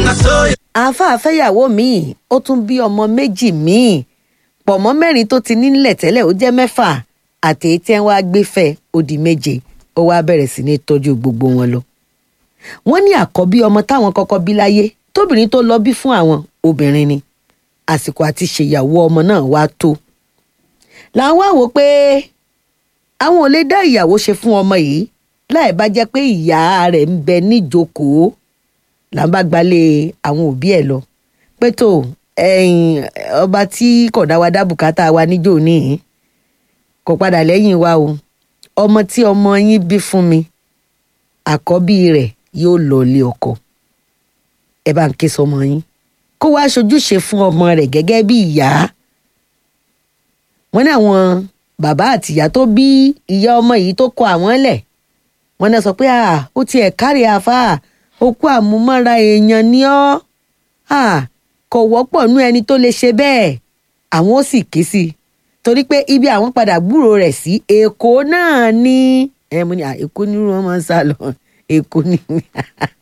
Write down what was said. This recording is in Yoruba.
na so àáfàá fẹ́yàwó míì ó tún bí ọmọ méjì míì pọ̀ mọ́ mẹ́rin tó ti nílẹ̀ tẹ́lẹ̀ ó jẹ́ mẹ́fà àti èyí tí wọ́n á gbé fẹ́ ó di méje ó wá bẹ̀rẹ̀ sí ní tọ́jú gbogbo wọn lọ. wọ́n ní àkọ́bí ọmọ táwọn kọ́kọ́ bí láyé tóbìnrin tó lọ bí fún àwọn obìnrin ni àsìkò àti ṣèyàwó ọmọ náà wá tó. làwọn wá wò pé àwọn ò lè dá ìyàwó ṣe fún ọmọ yìí láì bá jẹ́ pé ìyá rẹ̀ ń bẹ níjókòó là ń bá gbalẹ̀ àwọn òbí ẹ̀ lọ pé tó ẹ̀yìn ọba tí kò dá wa dá bùkátà wa níjó níhìn kò padà lẹ́yìn wa o ọmọ tí ọmọ yín bí fún mi àkọ́bí rẹ̀ yóò lọ ilé ọkọ ẹ bá ń ké sọmọ yín kó wá ṣojúṣe fún ọmọ rẹ̀ gẹ́gẹ́ bí ìyá wọ́n ní àwọn bàbá àtìyá tó bí ìyá ọmọ yìí tó kọ àwọn lẹ̀ wọ́n náà sọ pé ó tiẹ̀ kárí àáfàá okú àmúmọ́ra èèyàn ni ọ́ kò wọ́pọ̀ nú ẹni tó lè ṣe bẹ́ẹ̀ àwọn ó sì ké sí i torí pé ibi àwọn padà gbúrò rẹ̀ sí èkó náà ni ẹ mo ní èkó nírú wọn máa ń sá lọ èkó ni